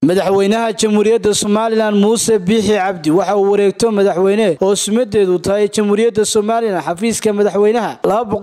madaxweynaha jamhuuriyadda somalilan muuse biixi cabdi waxa uu wareegto madaxweyne oo sumadeedu tahay jamhuuriyadda somalilan xafiiska madaxweynaha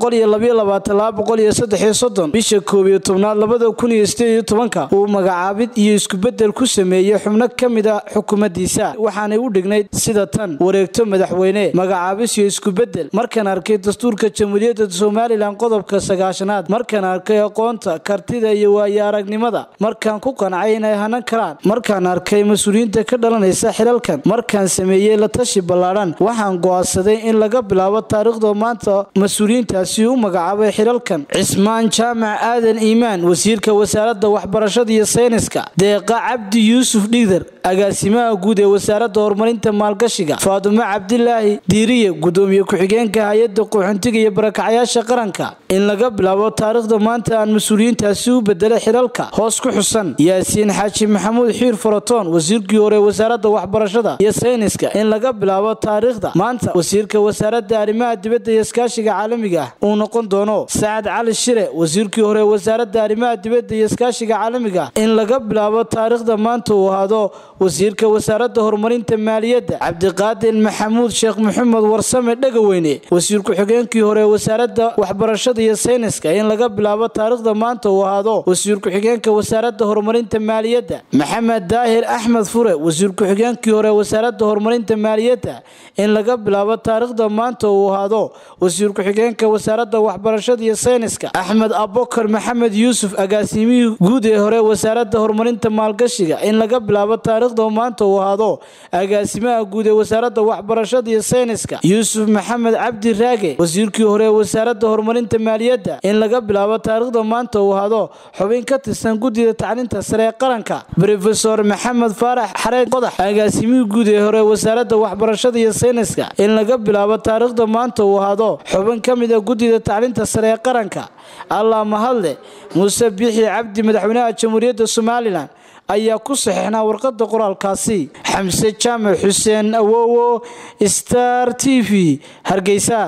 bisha koob iyo tobnaad labada kun iyo sideed iyo tobanka uu magacaabid iyo iskubedel ku sameeyey xubno ka mid a xukuumaddiisa waxaanay u dhignayd sida tan wareegto madaxweyne magacaabis iyo iskubedel markaan arkay dastuurka jamhuuriyadda somalilan qodobka sagaashanaad markaan arkay aqoonta kartida iyo waayo aragnimada markaan ku qancay inay hanan karaan markaan arkay mas-uuliyiinta ka dhalanaysa xilalkan markaan sameeyey la tashi ballaadhan waxaan go'aansaday in laga bilaabo taariikhda maanta mas-uuliyiintaasi u magacaabay xilalkan cismaan jaamac aadan iimaan wasiirka wasaaradda waxbarashada iyo sayniska deeqa cabdi yuusuf dhigdar agaasimaha guud ee wasaaradda horumarinta maalgashiga faadumo cabdilaahi diiriye gudoomiye ku-xigeenka hay-adda qaxoontiga iyo barakacyaasha qaranka in laga bilaabo taariikhda maanta aan mas-uuliyiintaasi u bedelay xilalka hoos ku xusan yaasiin xaaji maxamuud xiir faratoon wasiirkii hore wasaaradda waxbarashada iyo sayniska in laga bilaabo taariikhda maanta wasiirka wasaaradda arrimaha dibadda iyo iskaashiga caalamiga ah uu noqon doono sacad cali shire wasiirkii hore wasaaradda arrimaha dibadda iyo iskaashiga caalamiga in laga bilaabo taariikhda maanta uu ahaado wasiirka wasaaradda horumarinta maaliyadda cabdiqaadir maxamuud sheekh maxamed warsame dhegaweyne wasiir ku-xigeenkii hore wasaaradda waxbarashada iyo sayniska in laga bilaabo taariikhda maanta uu ahaado wasiir ku-xigeenka wasaaradda horumarinta maaliyadda maxamed daahir axmed fure wasiir ku-xigeenkii hore wasaaradda horumarinta maaliyadda in laga bilaabo taariikhda maanta uu ahaado wasiir ku-xigeenka wasaaradda waxbarashada iyo sayniska axmed abokar maxamed yuusuf agaasimihii guud ee hore wasaaradda horumarinta maalgashiga in laga bilaabo taariikhda maanta uu ahaado agaasimaha guud ee wasaaradda waxbarashada iyo sayniska yuusuf maxamed cabdi raage wasiirkii hore wasaaradda horumarinta maaliyadda in laga bilaabo taariikhda maanta uu ahaado xubin ka tirsan guddida tacliinta sare ee qaranka rofesor maxamed faarax xareed qodax agaasimihii guud ee hore wasaaradda waxbarashada iyo sayniska in laga bilaabo taariikhda maanta uu ahaado xubin ka mid a guddida tacliinta sare ee qaranka allah mahadle muuse biixi cabdi madaxweynaha jamhuuriyadda somalilan ayaa ku saxiixnaa warqadda qoraalkaasi xamse jaamac xuseen awowo star t v hargeysa